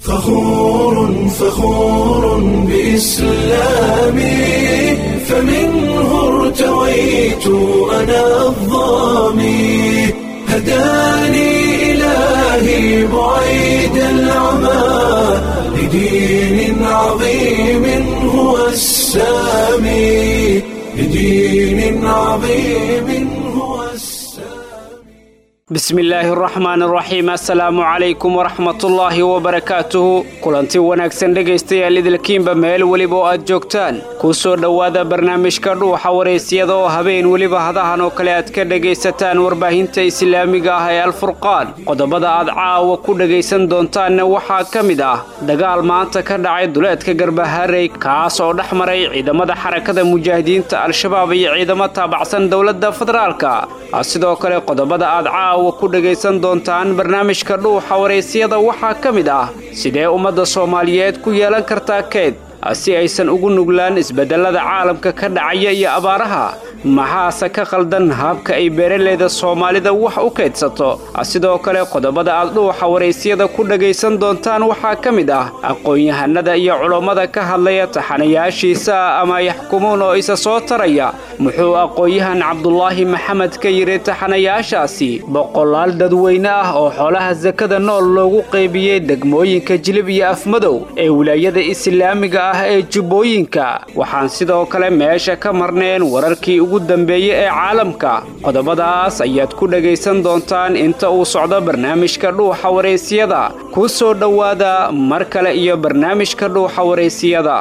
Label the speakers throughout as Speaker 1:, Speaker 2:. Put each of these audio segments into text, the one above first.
Speaker 1: فخور فخور بإسلامي فمنه ارتويت أنا الظامي هداني إلهي بعيد العمى لدين عظيم هو السامي لدين عظيم هو السامي
Speaker 2: bismi illaahi araxmaan araxiim assalaamu calaykum waraxmatullaahi wabarakaatuhu kulanti wanaagsan dhegaystayaal idilkiinba meel weliba oo aad joogtaan kuu soo dhowaada barnaamijka dhuuxa waraysyada oo habeen weliba hadahan oo kale aad ka dhegaysataan warbaahinta islaamiga ah ee alfurqaan qodobada aad caawa ku dhegaysan doontaanna waxaa ka mid ah dagaal maanta ka dhacay duleedka garbaharey kaas oo dhex maray ciidamada xarakada mujaahidiinta al-shabaab iyo ciidamo taabacsan dowladda federaalka sidoo kale qodobada aad caawa ku dhegaysan doontaan barnaamijka dhuuxa waraysyada waxaa ka mid ah sidee ummadda soomaaliyeed ku yeelan kartaa keed si aysan ugu nuglaan isbeddellada caalamka ka dhacaya iyo abaaraha maxaase ka qaldan habka ay beeraleyda soomaalida wax u kaydsato sidoo kale qodobada aad dhuuxa waraysyada ku dhegaysan doontaan waxaa ka mid ah aqoon-yahanada iyo culummada ka hadlaya taxanayaashiisa ama yaxkumuun oo isa soo taraya muxuu aqoon-yahan cabdulaahi maxamed ka yidhi taxanayaashaasi boqolaal dadweyne ah oo xoolaha sakada nool loogu qaybiyey degmooyinka jilib iyo afmadow ee wilaayada islaamiga ah ee jubbooyinka waxaan sidoo kale meesha ka marneen wararkii ugu dambeeye ee caalamka qodobadaas ayaad ku dhegaysan doontaan inta uu socdo barnaamijka dhuuxa waraysyada ku soo dhowaada mar kale iyo barnaamijka dhuuxa waraysiyada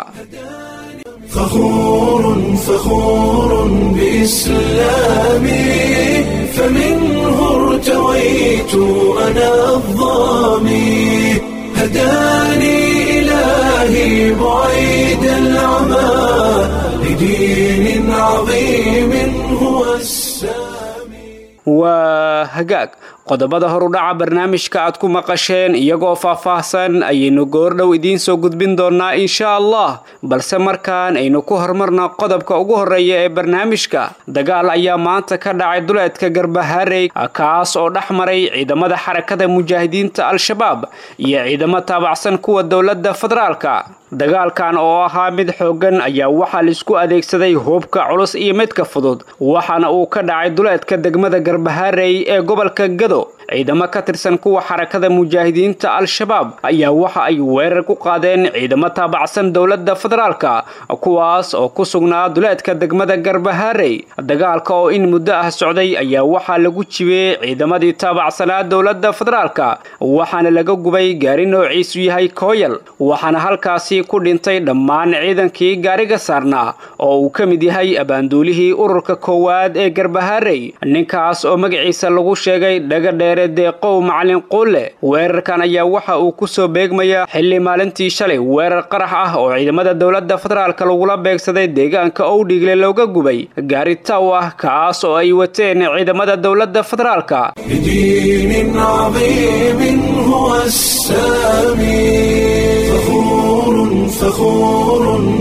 Speaker 1: فخور فخور بإسلامي فمنه ارتويت أنا الظامي هداني إلهي بعيد العمى لدين عظيم هو السامي
Speaker 2: waa hagaag qodobada horudhaca barnaamijka aad ku maqasheen iyagoo faahfaahsan ayaynu goordhow idiin soo gudbin doonnaa insha allah balse markaan aynu ku horumarna qodobka ugu horreeya ee barnaamijka dagaal ayaa maanta ka dhacay duleedka garbaharey kaas oo dhex maray ciidamada xarakada mujaahidiinta al-shabaab iyo ciidamo taabacsan kuwa dowladda federaalka dagaalkan oo ahaa mid xooggan ayaa waxaa laisku adeegsaday hubka culus iyo midka fudud waxaana uu ka dhacay duleedka degmada garbaharey ee gobolka gado ciidamo ka tirsan kuwa xarakada mujaahidiinta al-shabaab ayaa waxa ay weerar ku qaadeen ciidamo taabacsan dowladda federaalka kuwaas oo ku sugnaa duleedka degmada garbaharey dagaalka oo in muddo ah socday ayaa waxaa lagu jibiyey ciidamadii taabacsanaa dowladda federaalka waxaana laga gubay gaari noociisu yahay kooyal waxaana halkaasi ku dhintay dhammaan ciidankii gaariga saarnaa oo uu ka mid yahay abaanduulihii ururka koowaad ee garbaharey ninkaas oo magaciisa lagu sheegay dhagadheer deeqow macalin quulle weerarkan ayaa waxa uu ku soo beegmayaa xilli maalintii shalay weerar qarax ah oo ciidamada dowladda federaalka lagula beegsaday deegaanka owdhigle looga gubay gaari taw ah kaas oo ay wateen ciidamada dowladda federaalka
Speaker 1: لدين عظيم هو السامي فخور فخور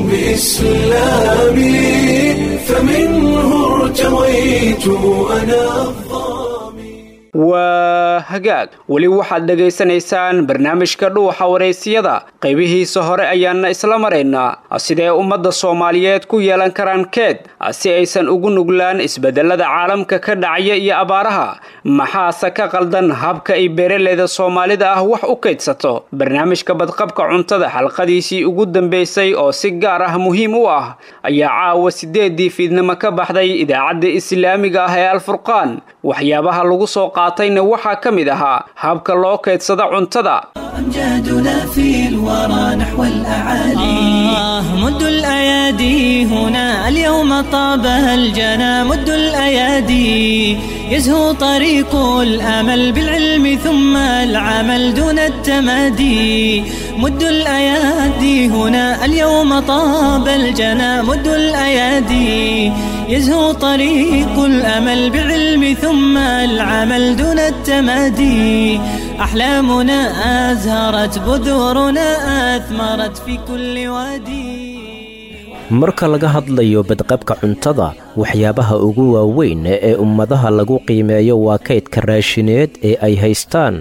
Speaker 1: بإسلامي فمنه ارتويت أنا الظامي
Speaker 2: waa hagaag weli waxaad dhegaysanaysaan barnaamijka dhuuxa waraysiyada qaybihiisa hore ayaana isla maraynaa sidee ummadda soomaaliyeed ku yeelan karaan keed si aysan ugu nuglaan isbeddellada caalamka ka dhacaya iyo abaaraha maxaase ka qaldan habka ay beeraleyda soomaalida ah wax u kaydsato barnaamijka badqabka cuntada xalqadiisii ugu dambeysay oo si gaar ah muhiim u ah ayaa caawa sideedii fiidnimo ka baxday idaacadda islaamiga ah ee alfurqaan waxyaabaha lagu soo qaatayna waxaa ka mid ahaa habka loo kaydsada cuntada
Speaker 3: أمجادنا في الورى نحو الأعالي آه مد الأيادي هنا اليوم طابها الجنى مد الأيادي يزهو طريق الأمل بالعلم ثم العمل دون التمادي مد الأيادي هنا اليوم طاب الجنى مد الأيادي يزهو طريق الأمل بعلم ثم العمل دون التمادي أحلامنا أزهرت بذورنا أثمرت في كل وادي
Speaker 4: marka laga hadlayo badqabka cuntada waxyaabaha ugu waaweyn ee ummadaha lagu qiimeeyo waa kaydka raashineed ee ay haystaan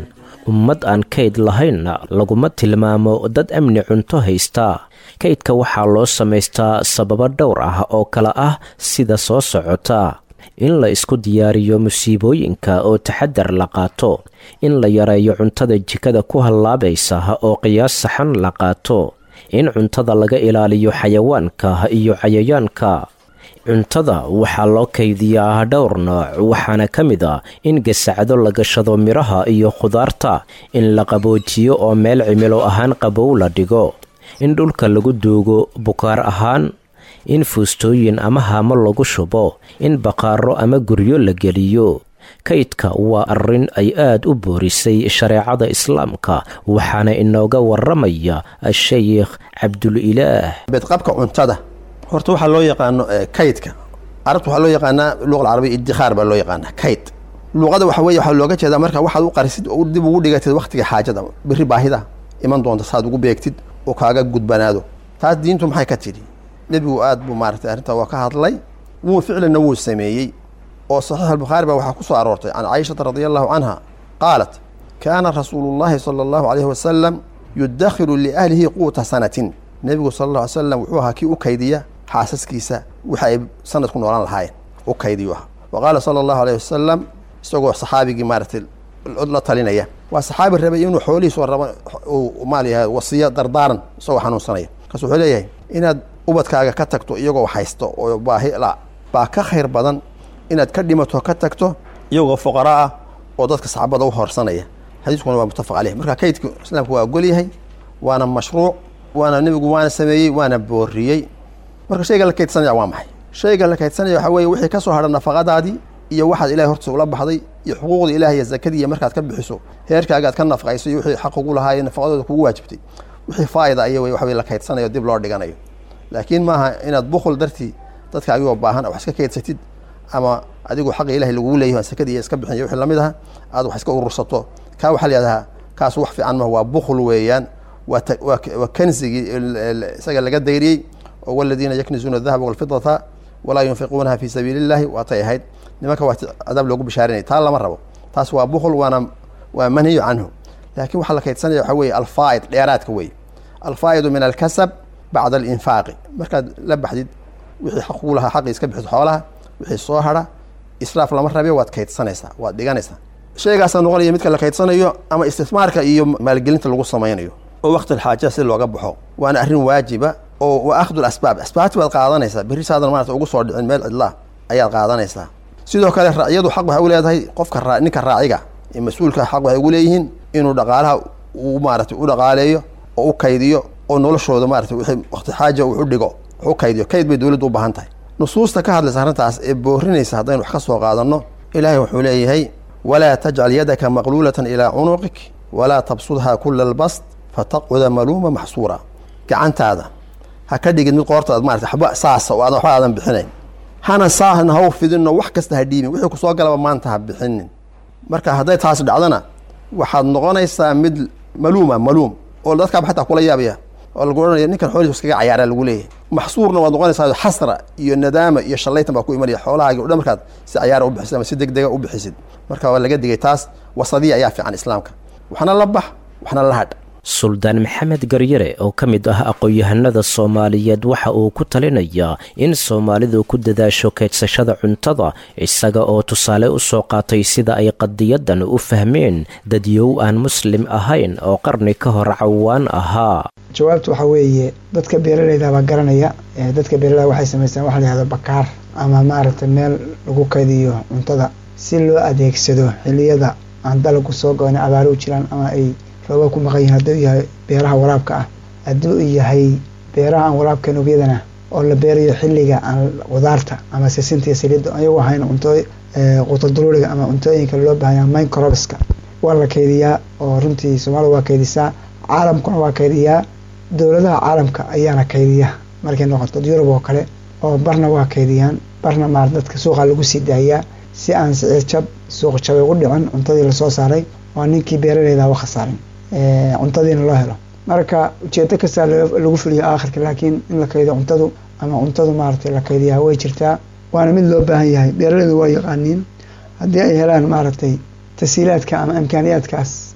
Speaker 4: ummad aan kayd lahaynna laguma tilmaamo dad amni cunto haysta kaydka waxaa loo samaystaa sababo dhowr ah oo kale ah sida soo socota in la isku diyaariyo musiibooyinka oo taxadar la qaato in la yareeyo cuntada jikada ku hallaabaysa oo qiyaas saxan la qaato in cuntada laga ilaaliyo xayawaanka iyo cayayaanka cuntada waxaa loo kaydiyaa dhowr nooc waxaana ka mid a in gasacdo la gashado midhaha iyo khudaarta in la qaboojiyo oo meel cimilo ahaan qabow la dhigo in dhulka lagu duugo bukaar ahaan in fuustooyin ama haamo lagu shubo in baqaaro ama guryo la geliyo kaydka waa arrin ay aad u boorisay shareecada islaamka waxaana inooga waramaya a-sheykh cabdulilaah
Speaker 5: beedqabka cuntada horta waxaa loo yaqaano kaydka carabta waxaa loo yaqaanaa luqa alcarabiya iddikhaar baa loo yaqaanaa kayd luqada waxa weye waxaa looga jeedaa marka waxaad u qarisid oo dib ugu dhigatid wakhtiga xaajada berri baahida iman doonta saad ugu beegtid oo kaaga gudbanaado taas diintu maxay ka tidhi nebigu aad buu maaratay arrintaa waa ka hadlay wuu ficlanna wuu sameeyey oo saxiix albukhaari baa waxaa ku soo aroortay can caishata radia allahu canha qaalat kaana rasuulu llahi sala allahu calayhi wasalam yudakhilu liahlihi quuta sanatin nebigu sala alla alay slam wuxuu ahaa kii u kaydiya xaasaskiisa waxa ay sanad ku noolaan lahaayeen u kaydiyu ahaa wa qaala sala allahu alayh wasalam isagoo saxaabigii maaratay la talinaya waa saxaabi rabay inuu xoolihiisu rabo uu maal yahay wasiyo dardaaran isagoo xanuunsanaya markaas wuxuu leeyahay inaad ubadkaaga ka tagto iyagoo haysto oo baahi la baa ka khayr badan inaad ka dhimato ka tagto iyagoo fuqara ah oo dadka saxaabada u horsanaya xadiiskuna waa muttafaq caleyh marka kaydka islaamku waa ogol yahay waana mashruuc waana nebigu waana sameeyey waana booriyey marka shayga la kaydsanaya waa maxay shayga la kaydsanaya waxaa weeye wixii ka soo hadha nafaqadaadii iyo waxaad ilahay hortiisa ula baxday iyo xuquuqda ilaah iyo zakadii iyo markaad ka bixiso heerkaaga aad ka nafaqayso iyo wixii xaq ugu lahaa nafaqadooda kugu waajibtay wixii faa'ida aya wey waxa wey la kaydsanayo dib loo dhiganayo laakiin maaha inaad bukul dartii dadka adigoo baahan wax iska kaydsatid ama adigu xaqa ilahay lagugu leeyahy sakadii iyo iska bixin iyo wixii lamid aha aad wax iska urursato kaa waxaa la yihahdaa kaas wax fiican maha waa bukul weeyaan waa waa kanzigii isaga laga dayriyey oo waladiina yaknizuuna adahaba walfidata walaa yunfiquunaha fi sabiili illahi waatay ahayd nimanka waa cadaab loogu bishaarinaya taa lama rabo taas waa bukul waana waa manhiyu canhu laakiin waxaa la kaydsanaya waxaa weye alfaa'id dheeraadka wey alfaa'idu min alkasab bacda alinfaaqi markaad la baxdid wixii xaq kugu lahaa xaqii iska bixiso xoolaha wixii soo hadha israaf lama rabe waad kaydsanaysaa waad dhiganaysaa shaygaasaa noqonaya midka la kaydsanayo ama istismaarka iyo maalgelinta lagu samaynayo oo waqti xaaja si looga baxo waana arrin waajiba oo wa akhdu asbaab asbaabti baad qaadanaysaa berri saadan maarata ugu soo dhicin meel cidlaa ayaad qaadanaysaa sidoo kale raaciyadu xaq waxay u leedahay qofka raa ninka raaciga ee mas-uulka xaq waxay ugu leeyihiin inuu dhaqaalaha uu maaratay u dhaqaaleeyo oo u kaydiyo oo noloshooda maarata wixii waqti xaaja uu u dhigo wax u kaydiyo kayd bay dowladdu u baahan tahay nusuusta ka hadlaysa arrintaas ee boorinaysa haddaynu wax ka soo qaadanno ilaahay wuxuu leeyahay walaa tajcal yadaka maqluulatan ilaa cunuqik walaa tabsudhaa kula albast fataqcuda maluuma maxsuura gacantaada ha ka dhigid mid qoortaad maarata waxba saasa oo aadan waxba aadan bixinayn hana saahna ha u fidinno wax kasta ha dhiibin wixii kusoo galaba maanta ha bixinin marka hadday taas dhacdana waxaad noqonaysaa mid maluuma maluum oo dadkaaba xataa kula yaabaya oo lagu ohanaya ninkan xoolihiis iskaga cayaaraa lagu leeyahay maxsuurna waad noqonaysaa xasra iyo nadaama iyo shallaytan baa ku imanaya xoolahaagi o dhan markaad si cayaara u bixisid ama si deg dega u bixisid marka waa laga digay taas wasadiya ayaa fiican islaamka waxna la bax waxna la hadh
Speaker 4: suldaan maxamed garyare oo ka mid ah aqoon-yahanada soomaaliyeed waxa uu ku talinayaa in soomaalidu ku dadaasho kaydsashada cuntada isaga oo tusaale u soo qaatay sida ay qadiyadan u fahmeen dadyow aan muslim ahayn oo qarni ka hor cawaan ahaa
Speaker 6: jawaabtu waxaa weeye dadka beeralayda baa garanaya dadka beeraleyda waxay samaystaan waxa la yihahdo bakaar ama maaragtay meel lagu kaydiyo cuntada si loo adeegsado xiliyada aan dalagu soo go-in abaaro u jiraan ama ay rooba ku maqan yihin hadduu yahay beeraha waraabka ah hadduu yahay beeraha aan waraabkan ogyadana oo la beerayo xilliga aan qudaarta ama sisinta iyo saliidda ayagu ahayn cunto quutaduruuriga ama cuntooyinka loo bahanya microbska waa la kaydiyaa oo runtii soomaalida waa kaydisaa caalamkuna waa kaydiyaa dowladaha caalamka ayaana kaydiya markay noqoto yurub oo kale oo barna waa kaydiyaan barna maar dadka suuqa lagu sii daayaa si aan sicir jab suuq jabay ugu dhicin cuntadii lasoo saaray waa ninkii beeraleyda wa khasaarin cuntadiina loo helo marka ujeedo kastaa lagu fuliyo aakhirka laakiin in la kaydiyo cuntadu ama cuntadu maaragtay la kaydiyaa way jirtaa waana mid loo baahan yahay beeraleydu waa yaqaaniin haddii ay helaan maaragtay tasiilaadka ama imkaaniyaadkaas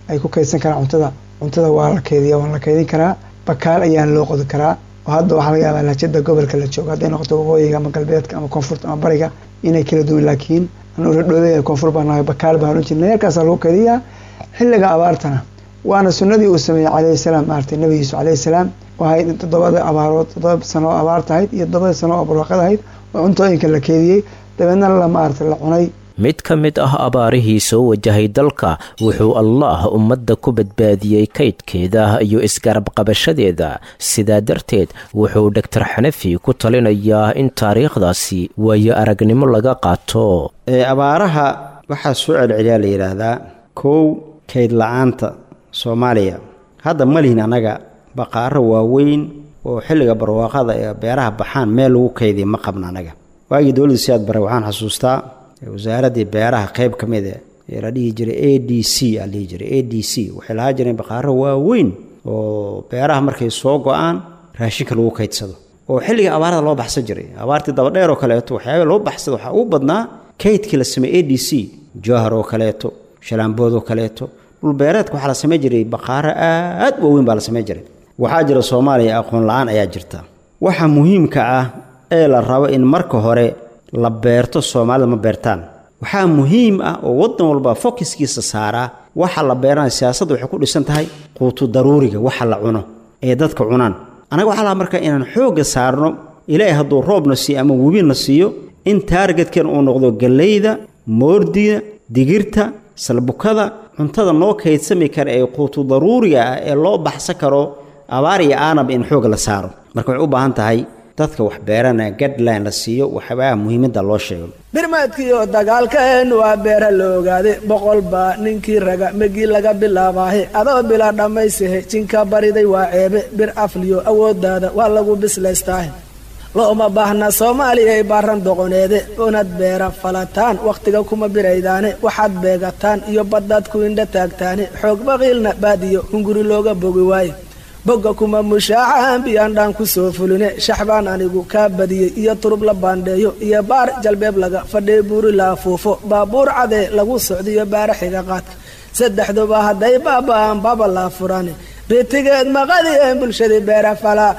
Speaker 6: ay ku kaydsan karaan cuntada cuntada waa la keydiya waa la keydin karaa bakaal ayaan loo qodi karaa oo hadda waxaa laga yaabaa lahjada gobolka la joogo hadday noqoto waqooyiga ama galbeedka ama koonfurta ama bariga inay kala duwan laakiin anu radhoobey koonfur baa nahay bakaal baan ohan jirnay yarkaasaa lagu keydiyaa xilliga abaartana waana sunnadii uu sameeyey calayhi salaam maaragtay nabi yuusuf calayhi salaam waxay toddobada abaarood toddoba sano oo abaar tahayd iyo toddobada sano oo barwaaqad ahayd oo cuntooyinka la keediyey dabeedna la maaragtay la cunay
Speaker 4: mid ka mid ah abaarihii soo wajahay dalka wuxuu allaah ummadda ku badbaadiyey kaydkeeda iyo isgarabqabashadeeda sidaa darteed wuxuu doktor xanafi ku talinayaa in taariikhdaasi waayo aragnimo laga qaato
Speaker 7: abaaraha waxaa soo celceliyaa la yidhaahdaa kow kayd la-aanta soomaaliya hadda ma lihin annaga baqaaro waaweyn oo xilliga barwaaqada ee beeraha baxaan meel lagu kaydiya ma qabna annaga waagii dowladda siyaad bare waxaan xasuustaa wasaaraddii beeraha qayb ka mid ee la dhihi jiray a d c aa dhihi jiray a d c waxay lahaa jireen baqaaro waaweyn oo beeraha markay soo go-aan raashinka lagu kaydsado oo xilliga abaarada loo baxsan jiray abaartii dabadheer oo kaleeto waxyaaba loo baxsada waxaa ugu badnaa kaydkii la sameeyey a d c jowhar oo kaleeto shalaambood oo kaleeto dhulbeereedka waxaa la samayn jiray baqaaro aad waaweyn baa la samayn jiray waxaa jira soomaaliya aqoon la-aan ayaa jirta waxa muhiimka ah ee la rabo in marka hore la beerto soomaalida ma beertaan waxaa muhiim ah oo waddan walba fokiskiisa saaraa waxa la beeranaya siyaasadda waxay ku dhisan tahay quutu daruuriga waxa la cuno ee dadka cunaan annaga waxaa laha marka inaan xoogga saarno ilaahay hadduu roobna siiyo ama webina siiyo in taargetkeen uu noqdo gallayda moordiga digirta salbukada cuntada noo kaydsami kara ee quutu daruuriga ah ee loo baxsan karo abaar iyo aanaba in xoog la saaro marka waxay u baahan tahay dadka wax beerana gadline la siiyo waxbaa muhiimadda loo sheego
Speaker 8: birmaadkiioo dagaalkaenu waa beera la ogaaday boqol baa ninkii raga megii laga bilaabaahe adoo bila dhammaysahe jinka bariday waa ceebe bir afliyo awooddaada waa lagu bislaystaahe looma baahna soomaaliyay baaran doqoneede unad beera falataan wakhtiga kuma biraydaane waxaad beegataan iyo baddaad ku indha taagtaane xoog baqiilna baadiyo hunguri looga bogi waaye bogga kuma mushaacahan biyaandhaan ku soo fuline shaxbaan anigu kaa badiyey iyo turub la baandheeyo iyo baar jalbeeb laga fadhee buuri la afuufo baabuur cadee lagu socdiyo baara xiga qaadka saddexduba hadday baaba'aan baba laa furane bitigeed maqadiyeen bulshadii beera falaa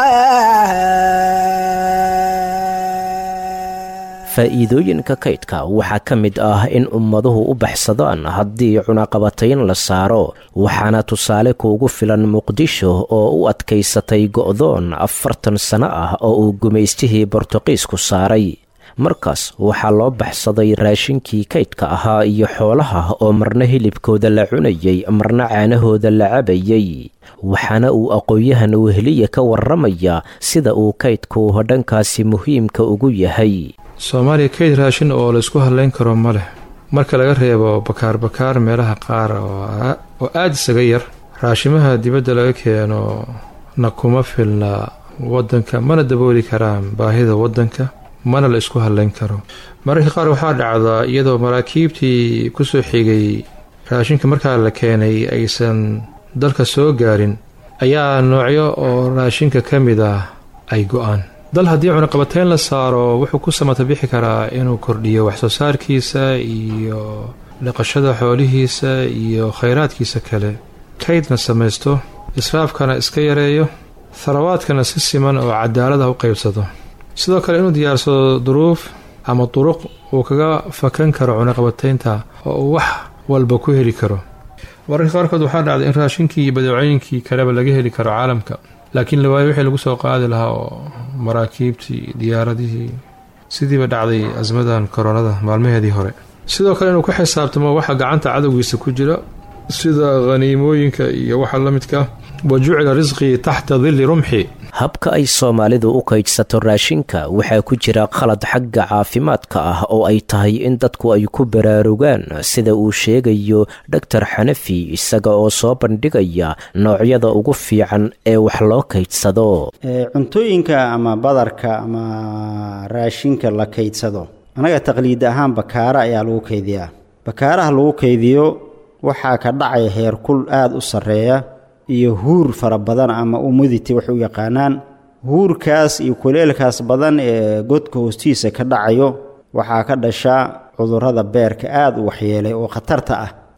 Speaker 4: faa'iidooyinka kaydka waxaa ka mid ah in ummaduhu u baxsadaan haddii cunaqabatayn la saaro waxaana tusaale kuugu filan muqdisho oo u adkaysatay go'doon afartan sano ah oo uu gumaystihii bortuqiisku saaray markaas waxaa loo baxsaday raashinkii kaydka ahaa iyo xoolaha oo marna hilibkooda la cunayay marna caanahooda la cabayay waxaana uu aqoon-yahan weheliya ka warramaya sida uu kaydku dhankaasi muhiimka ugu yahay
Speaker 9: soomaaliya kayd raashin oo laysku hadlayn karo ma leh marka laga reebo bakaar bakaar meelaha qaar oo aada isaga yar raashimaha dibadda laga keeno na kuma filna waddanka mana dabooli karaan baahida waddanka mana la isku hadlayn karo mararka qaar waxaa dhacdaa iyadoo maraakiibtii kusoo xigay raashinka markaa la keenay aysan dalka soo gaarin ayaa noocyo oo raashinka ka mid ah ay go-aan dal haddii cunaqabateyn la saaro wuxuu ku samata bixi karaa inuu kordhiyo waxsoo saarkiisa iyo dhaqashada xoolihiisa iyo khayraadkiisa kale kaydna samaysto israafkana iska yareeyo tharawaadkana si siman oo cadaalada u qaybsado sidoo kale inuu diyaarsado duruuf ama duruq uu kaga fakan karo cunaqabateynta oo uu wax walba ku heli karo mararka qaarkood waxaa dhacday in raashinkii iyo badeecooyinkii kaleba laga heli karo caalamka laakiin lawaayo wixii lagu soo qaadi lahaa oo maraakiibtii diyaaradihii sidiiba dhacday asmadan koronada maalmaheedii hore sidoo kale inuu ku xisaabtamo waxa gacanta cadowgiisa ku jira sida khaniimooyinka iyo waxa la midka wa jucila risqii taxta dilli rumxi
Speaker 4: habka ay soomaalidu u kaydsato raashinka waxaa ku jira khalad xagga caafimaadka ah oo ay tahay in dadku ay ku baraarugaan sida uu sheegayo dhoktor xanafi isaga oo soo bandhigaya noocyada ugu fiican ee wax loo kaydsado
Speaker 7: cuntooyinka ama badarka ama raashinka la kaydsado annaga taqliid ahaan bakaara ayaa lagu kaydiyaa bakaaraha lagu kaydiyo waxaa ka dhacaya heerkul aada u sarreeya iyo huur fara badan ama umidity waxay u yaqaanaan huurkaas iyo kuleelkaas badan ee godka hoostiisa ka dhacayo waxaa ka dhasha cudurrada beerka aada u waxyeelay oo khatarta ah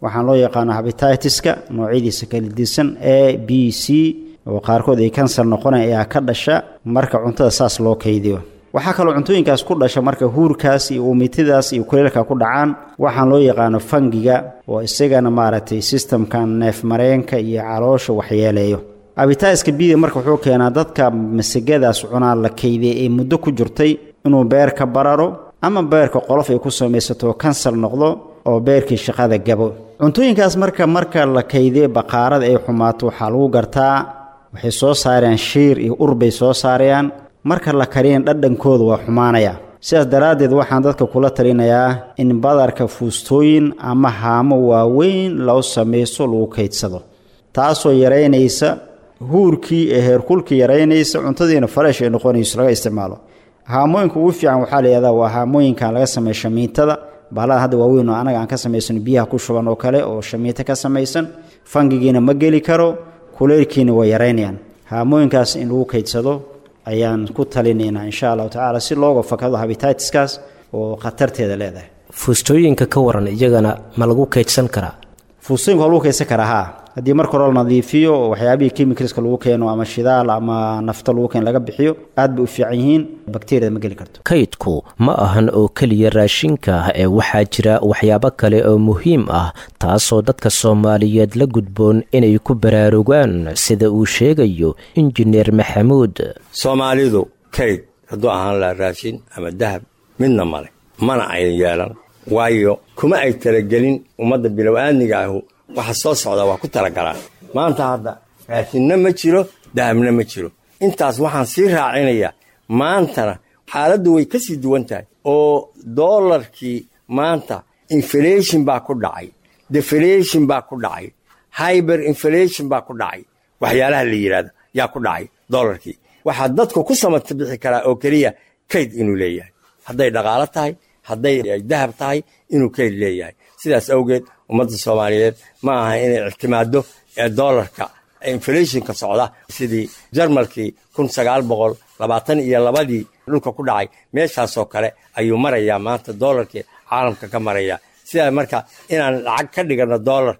Speaker 7: waxaan loo yaqaano habititiska noocyadiisa kala disan a b c oo qaarkood ay kansar noqonaya ayaa ka dhasha marka cuntada saas loo kaydiyo waxaa kaloo cuntooyinkaas ku dhasha marka huurkaas iyo uumitidaas iyo kuleelka ku dhacaan waxaan loo yaqaano fangiga oo isagana maaragtay sistamkan neef mareenka iyo caloosha waxyeeleeyo abitaiska bida marka wuxuu keenaa dadka masagadaas cunaa la kaydiyay ee muddo ku jirtay inuu beerka bararo ama beerka qolof ay ku samaysato kansar noqdo oo beerkii shaqada gabo cuntooyinkaas marka marka la kaydiyo baqaarada ay xumaato waxaa lagu gartaa waxay soo saarayaan shiir iyo ur bay soo saarayaan marka la kariyan dhadhankooda waa xumaanaya sidaas daraaddeed waxaan dadka kula talinayaa in badarka fuustooyin ama haamo waaweyn loo samaysto lagu kaydsado taasoo yaraynaysa huurkii ee heerkulkii yaraynaysa cuntadiina fareesh ay noqonayso laga isticmaalo haamooyinka ugu fiican waxaa layihahdaa waa haamooyinkan laga sameeya shamiitada bahalada hadda waaweyn oo anaga aan ka samaysano biyaha ku shuban oo kale oo shamiito ka samaysan fangigiina ma geli karo kuleylkiina way yaraynayaan haamooyinkaas in lagu kaydsado ayaan ku talinaynaa insha allahu tacaala si looga fakado habititiskaas oo khatarteeda leedahay
Speaker 4: fuustooyinka ka waran iyagana ma lagu kaydsan karaa
Speaker 7: fuustooyinka waa lagu kaydsan karaa haa haddii marka hore la nadiifiyo oo waxyaabihii chemicalska lagu keeno ama shidaal ama nafto lagu keeno laga bixiyo aad bay u fiican yihiin bakteriyada ma geli karto
Speaker 4: kaydku ma ahan oo keliya raashinka ee waxaa jira waxyaabo kale oo muhiim ah taasoo dadka soomaaliyeed la gudboon inay ku baraarugaan sida uu sheegayo injineer maxamuud
Speaker 10: soomaalidu kayd hadduu ahaan laha raashin ama dahab midna male mana ayan yeelan waayo kuma ay talagelin ummadda bilow-aadniga ahu waxa soo socda waa ku talagalaan maanta hadda raashinna ma jiro dahabna ma jiro intaas waxaan sii raacinayaa maantana xaaladdu way ka sii duwan tahay oo doolarkii maanta inflation baa ku dhacay deflation baa ku dhacay hyber inflation baa ku dhacay waxyaalaha la yidhahdo yaa ku dhacay doolarkii waxaa dadku ku samata bixi karaa oo keliya kayd inuu leeyahay hadday dhaqaalo tahay hadday dahab tahay inuu kayd leeyahay sidaas awgeed ummadda soomaaliyeed ma aha inay ictimaado doolarka inflationka socda sidii jarmalkii kun sagaal boqol labaatan iyo labadii dhulka ku dhacay meeshaasoo kale ayuu marayaa maanta doolarkii caalamka ka maraya sidaa marka inaan lacag ka dhigano doolar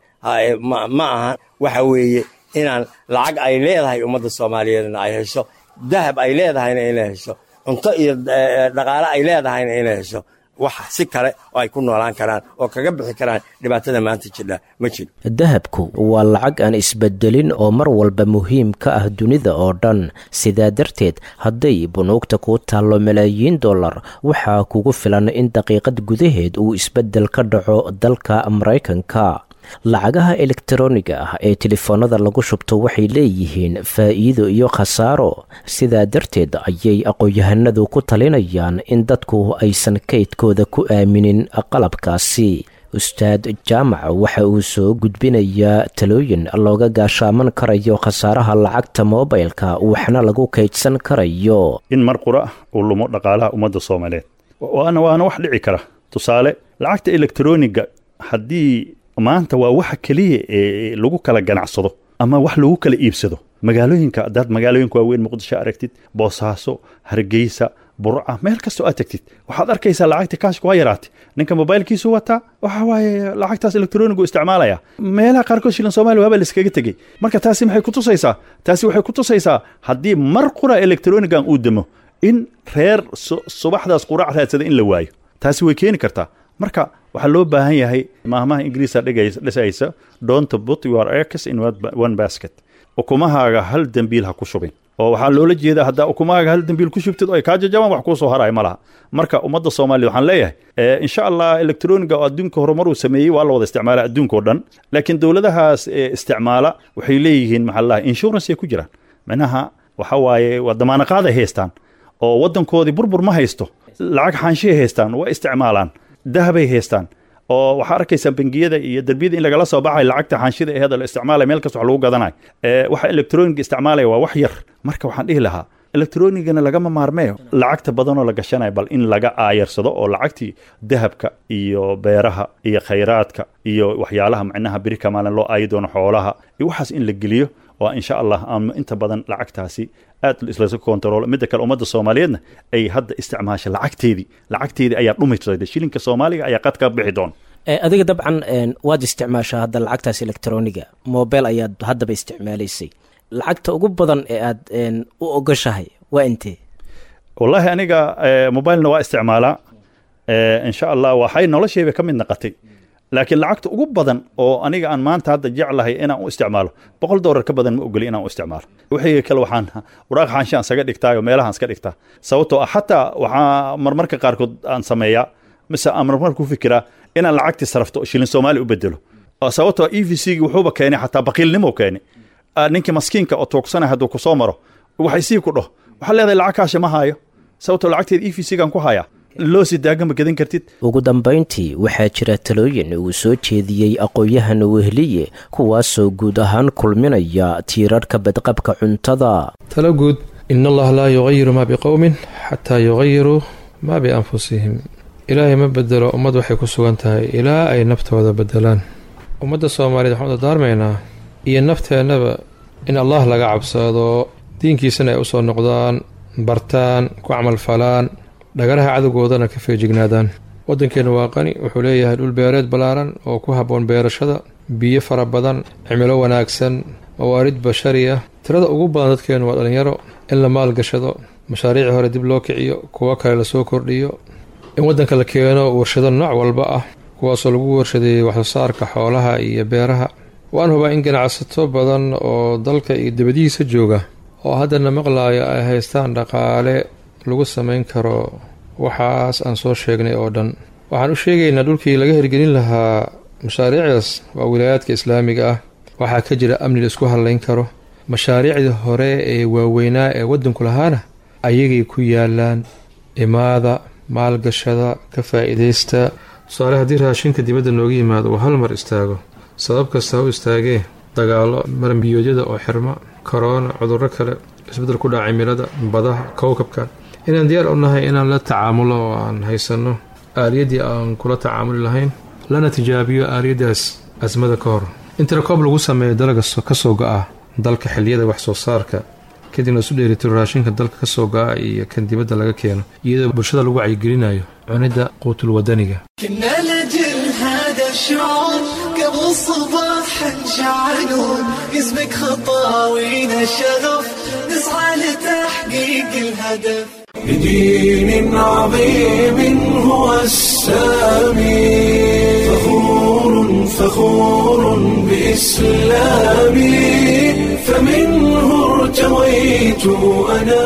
Speaker 10: ma aha waxa weeye inaan lacag ay leedahay ummadda soomaaliyeedna ay hesho dahab ay leedahayna inay hesho cunto iyo dhaqaale ay leedahayna inay hesho wax si kale oo ay ku noolaan karaan oo kaga bixi karaan dhibaatada maanta jidha ma jiro
Speaker 4: dahabku waa lacag aan isbedelin oo mar walba muhiim ka ah dunida oo dhan sidaa darteed hadday bunuugta kuu taallo malaayiin dollar waxaa kugu filan in daqiiqad gudaheed uu isbeddel ka dhaco dalka maraykanka lacagaha elektaroniga ah ee telefoonada lagu shubto waxay leeyihiin faa'iido iyo khasaaro sidaa darteed ayay aqoon-yahanadu ku talinayaan in dadku aysan kaydkooda ku aaminin qalabkaasi ustaad jaamac waxa uu soo gudbinayaa talooyin looga gaashaaman karayo khasaaraha lacagta moobilka waxna lagu kaydsan karayo
Speaker 11: in mar qura uu lumo dhaqaalaha ummadda soomaaliyeed waana waana wax dhici kara tusaale lacagta elektroniga haddii maanta waa waxa keliya ee lagu kala ganacsado ama wax lagu kala iibsado magaalooyinka hadaad magaalooyinka waaweyn muqdisho aragtid boosaaso hargeysa burca meel kastoo aad tagtid waxaad arkaysaa lacagta kaashka waa yaraatay ninka mobaylkiisu wataa waxa waaye lacagtaas elektronigu isticmaalaya meelaha qaarkood shilan soomaaliya waaba laiskaga tegey marka taasi maxay kutusaysaa taasi waxay kutusaysaa haddii mar qura elektronigan uu demo in reer subaxdaas qurac raadsada in la waayo taasi way keeni kartaa marka waxaa loo baahan yahay maahmaha ingiriisa dhisaysa don't put your eggs in one basket ukumahaaga hal dembiil ha ku shubin oo waxaa loola jeedaa haddaa ukumahaaga hal dembiil ku shubtid oo ay kaa jajabaan wax kuu soo haraya ma laha marka ummadda soomaaliya waxaan leeyahay insha allah elektroniga oo adduunka horumar uu sameeyey waa la wada isticmaala adduunka oo dhan laakiin dowladahaas isticmaala waxay leeyihiin maxaa laha insurance ay ku jiraan micnaha waxa waaye waa damaanaqaad ay haystaan oo waddankoodii burbur ma haysto lacag xaanshiay haystaan waa isticmaalaan dahabay haystaan oo waxaa arkaysaa bangiyada iyo derbiyada in lagala soo baxay lacagta xaanshida eheeda la isticmaalaya meel kasta wax lagu gadanayo waxa elektroniga isticmaalaya waa wax yar marka waxaan dhihi lahaa elektronigana lagama maarmeeyo lacagta badanoo la gashanayo bal in laga aayarsado oo lacagtii dahabka iyo beeraha iyo khayraadka iyo waxyaalaha macnaha beri kamaalin loo aayi doono xoolaha iyo waxaas in la geliyo waa insha allah aan inta badan lacagtaasi aad islaska kontaroolo midda kale ummadda soomaaliyeedna ay hadda isticmaasha lacagteedii lacagteedii ayaa dhumisayda shilinka soomaaliga ayaa qad ka bixi doona
Speaker 4: adiga dabcan waad isticmaashaa hadda lacagtaas electroniga mobile ayaad haddaba isticmaalaysay lacagta ugu badan ee aad u ogoshahay waa intee
Speaker 11: wallaahi aniga mobilena waa isticmaalaa insha allah waxay noloshayba ka mid naqatay laakiin lacagta ugu badan oo aniga aan maanta hadda jeclahay inaan u isticmaalo boqol doolar ka badan ma ogoli inaan u isticmaalo wixii kale waxaan waraaq xaanshaan saga dhigtaa oo meelahaan iska dhigtaa sababtoo ah xataa waxaa marmarka qaarkood aan sameeyaa mise aan marmar ku fikiraa inaan lacagtii sarafto shilin soomaali u bedelo sababtoo e v c gi wuxuuba keenay xataa baqiilnimo keenay ninkii maskiinka oo tuugsanay hadduu kusoo maro waxay sii ku dhaho waxaa leedahay lacag kaasha ma haayo sababtoo lacagteeda e v c gan ku hayaa loo sii daagama gadan kartid
Speaker 4: ugu dambayntii waxaa jira talooyin uu soo jeediyey aqoon-yahan wehliye kuwaasoo guud ahaan kulminaya tiirarhka badqabka cuntada
Speaker 9: talo guud in allaha laa yugayiru maa biqowmin xataa yugayiruu maa bianfusihim ilaahay ma bedelo ummad waxay ku sugan tahay ilaa ay naftooda bedelaan ummadda soomaaliyeed waxaan u dardaarmaynaa iyo nafteennaba in allah laga cabsado diinkiisana ay u soo noqdaan bartaan ku camalfalaan dhagaraha cadowgoodana ka feejignaadaan waddankeennu waa qani wuxuu leeyahay dhul beereed ballaaran oo ku habboon beerashada biyo fara badan cimilo wanaagsan mawaarid bashari ah tirada ugu badan dadkeennu waa dhallinyaro in la maalgashado mashaariicii hore dib loo kiciyo kuwo kale lasoo kordhiyo in waddanka la keeno warshado nooc walba ah kuwaasoo lagu warshadeeyey waxsoosaarka xoolaha iyo beeraha waan hubaa in ganacsato badan oo dalka iyo dibadihiisa jooga oo haddana maqlaaya ay haystaan dhaqaale lagu samayn karo waxaas aan soo sheegnay oo dhan waxaan u sheegaynaa dhulkii laga hirgelin lahaa mashaariicdaas waa wilaayaadka islaamiga ah waxaa ka jira amni la isku hadlayn karo mashaariicdii hore ee waaweynaa ee waddanku lahaana ayagay ku yaalaan imaada maalgashada ka faa'iidaysta tusaale haddii raashinka dibadda nooga yimaado uu hal mar istaago sabab kasta ha u istaagee dagaallo marambiyoodyada oo xirma korona cudurro kale isbeddel ku dhaca cimilada badaha kowkabka inaan diyaar u nahay inaan la tacaamulo oo aan haysanno aaliyaddii aan kula tacaamuli lahayn lana tijaabiyo aaliyaddaas asmada ka hor in tirakoob lagu sameeyo dalaga ka soo go-a dalka xilliyada wax soo saarka kadibna isu dheeritiro raashinka dalka ka soo go-a iyo kan dibadda laga keeno iyadoo bulshada lagu wacyigelinayo cunidda quutul wadaniga
Speaker 1: كنا لجل هذا الشعور قبل الصباح نشعلون اسمك خطاوينا الشغف نسعى لتحقيق الهدف بدين عظيم هو السامي فخور فخور بإسلامي فمنه ارتويت أنا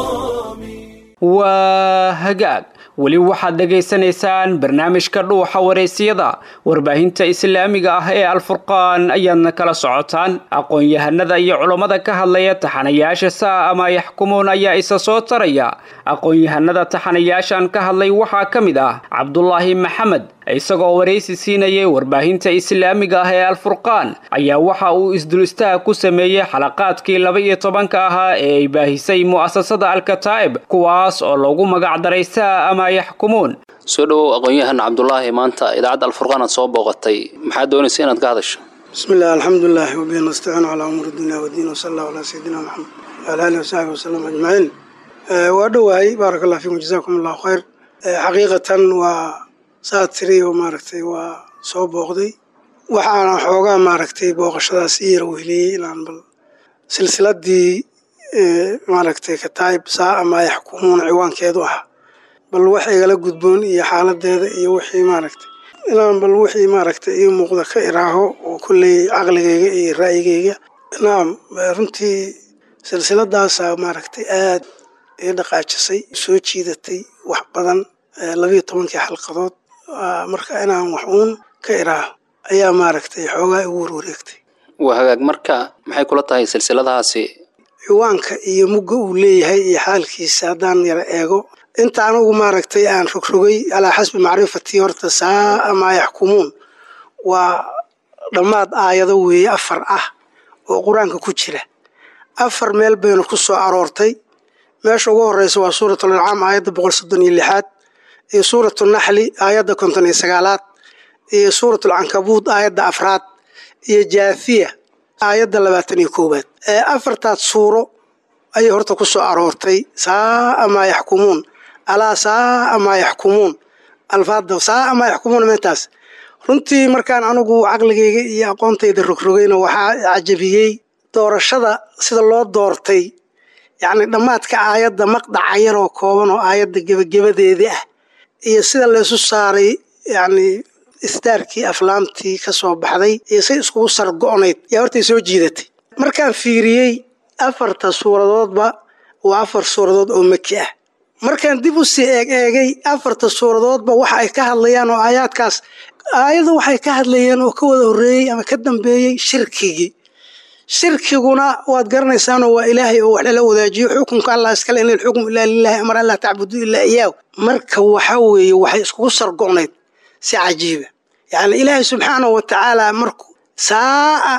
Speaker 2: waa hagaag weli waxaad dhegaysanaysaan barnaamijka dhuuxa wareysiyada warbaahinta islaamiga ah ee alfurqaan ayaadna kala socotaan aqoon-yahanada iyo culammada ka hadlaya taxanayaasha saa ama yaxkumuun ayaa isa soo taraya aqoon-yahanada taxanayaashan ka hadlay waxaa ka mid ah cabdulaahi maxamed isagoo waraysi siinayay warbaahinta islaamiga ah ee alfurqaan ayaa waxa uu isdulistaha ku sameeyey xalaqaadkii laba iyo tobanka ahaa ee ay baahisay mu'asasada alkataa'ib kuwaas oo loogu magacdaray saa ama yaxkumuun
Speaker 12: soo dhowow aqoon-yahan cabdulaahi maanta idaacadda alfurqaan aad soo booqatay maxaad doonaysa inaad ka hadasho
Speaker 13: بسم الله الحمد لله وبه نستعين على أمور الدنيا والدين وصلى الله على سيدنا محمد وعلى آله وصحبه وسلم أجمعين آه، وأدوهي بارك الله فيكم جزاكم الله خير آه، حقيقة وساتري وماركتي وصوب بوغدي waxaana xoogaa maaragtay booqashadaas ii yar weheliyey inaan bal silsiladii maaragtay kataayib saa ama yaxkumuuna ciwaankeedu ah bal wax igala gudboon iyo xaaladeeda iyo wixii maaragtay inaan bal wixii maaragtay ii muuqda ka iraaho oo kolley caqligayga iyo ra'yigayga naam runtii silsiladaasaa maaragtay aad ii dhaqaajisay soo jiidatay wax badan labiyo tobankii xalqadood marka inaan wax uun ka iraaho ayaa maaragtay xoogaa igu warwareegtay
Speaker 12: waa hagaag marka maxay kula tahay silsiladahaasi
Speaker 13: ciwaanka iyo mugga uu leeyahay iyo xaalkiisa haddaan yara eego inta anugu maaragtay aan rogrogay calaa xasbi macrifatii horta saa ama yaxkumuun waa dhammaad aayado weeye afar ah oo qur-aanka ku jira afar meel baynu ku soo aroortay meesha ugu horeysa waa suuratul ancaam aayadda boqol soddon iyo lixaad iyo suuratu naxli aayadda konton iyo sagaalaad iyo suuratul cankabuud aayadda afraad iyo jaafiya aayadda labaatan iyo koowaad ee afartaas suuro ayay horta ku soo aroortay saa amaa yaxkumuun alaa saa amaa yaxkumuun alfaada saa amaa yaxkumuun meentaas runtii markaan anigu caqligayga iyo aqoontayda rogrogayna waxaa cajabiyey doorashada sida loo doortay yacni dhammaadka aayadda maqdaca yaroo kooban oo aayadda gebagabadeedii ah iyo sida laysu saaray yacni istaarkii aflaamtii ka soo baxday iyo say iskugu sargo'nayd yaa hortay soo jiidatay markaan fiiriyey afarta suuradoodba waa afar suuradood oo maki ah markaan dib u sii eeg eegay afarta suuradoodba waxa ay ka hadlayaan oo aayaadkaas aayadu waxay ka hadlayeen oo ka wada horreeyey ama ka dambeeyey shirkigii shirkiguna waad garanaysaanoo waa ilaahay oo wax lala wadaajiyo xukunka allah iskale in alxukmu ilaa lilahi amar an laa tacbudu ilaa iyaahu marka waxa weeye waxay iskugu sargo'nayd si cajiiba yacni ilaahay subxaanahu wa tacaala markuu saa'a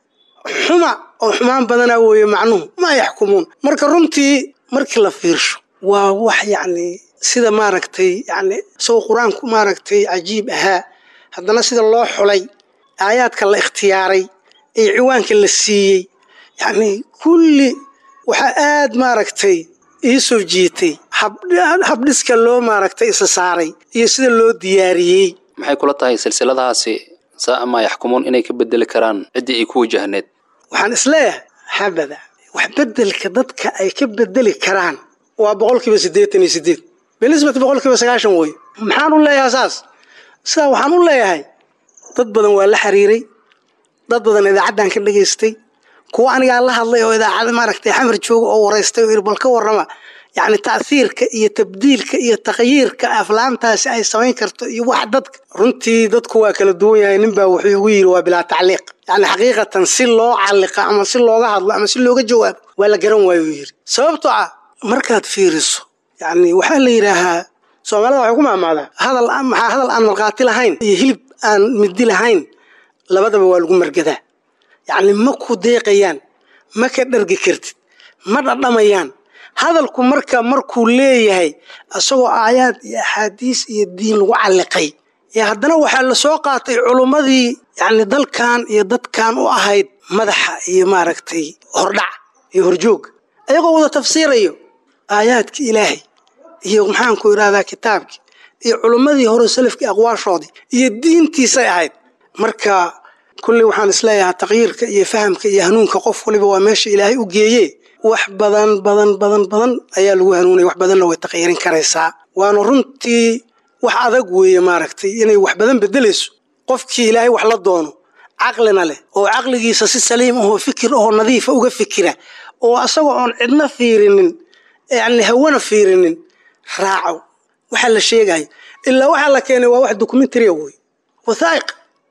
Speaker 13: xuma oo xumaan badanaa weeye macnuhu maa yaxkumuun marka runtii markii la fiirsho waa wax yacni sida maaragtay yacni isagoo qur-aanku maaragtay cajiib ahaa haddana sida loo xulay aayaadka la ikhtiyaaray iyo ciwaanka la siiyey yacni kulli waxaa aad maaragtay ii soo jiitay habdhiska loo maaragtay isa saaray iyo sida loo diyaariyey
Speaker 12: maxay kula tahay silsiladahaasi saa maa yaxkumuun inay ka bedeli karaan ciddii ay ku wajahneed
Speaker 13: waxaan isleeyahay habada wax bedelka dadka ay ka bedeli karaan waa boqolkiiba siddeetan iyo siddeed binisbati boqolkiiba sagaashan wey maxaan u leeyahay saas sidaa waxaan u leeyahay dad badan waa la xiriiray dad badan idaacaddan ka dhegaystay kuwa anigaa la hadlay oo idaacada maaragtay xamar jooga oo waraystay oo yidhi bal ka warrama yacni ta'hiirka iyo tabdiilka iyo takhyiirka aflaantaasi ay samayn karto iyo wax dadka runtii dadku waa kala duwan yahay ninbaa wuxuu igu yidhi waa bilaa tacliiq yacni xaqiiqatan si loo calliqa ama si looga hadlo ama si looga jawaabo waa la garan waayo yidhi sababtoo ah markaad fiiriso yacni waxaa la yidhaahaa soomaalida waxay ku maamaadaa hadal maxaa hadal aan markhaati lahayn iyo hilib aan midi lahayn labadaba waa lagu margadaa yacni ma ku deeqayaan ma ka dhargi kartid ma dhadhamayaan hadalku marka markuu leeyahay isagoo aayaad iyo axaadiis iyo diin lagu calliqay ee haddana waxaa la soo qaatay culummadii yacni dalkan iyo dadkan u ahayd madaxa iyo maaragtay hordhac iyo horjoog ayagoo wada tafsiirayo aayaadkii ilaahay iyo maxaanku idhahdaa kitaabkii iyo culummadii hore salafkii aqwaashoodii iyo diintiisay ahayd marka kulley waxaan isleeyahaa taqyiirka iyo fahamka iyo hanuunka qof waliba waa meesha ilaahay u geeye wax badan badan badan badan ayaa lagu hanuunaya wax badanna way taqyiirin karaysaa waana runtii wax adag weeye maaragtay inay wax badan bedelayso qofkii ilaahay wax la doono caqlina leh oo caqligiisa si saliim ahoo fikir ahoo nadiifa uga fikira oo asagoo oon cidna fiirinin yacni hawana fiirinin raaco waxa la sheegayo ilaa waxaa la keenay waa wax documentary wey wathaa'iq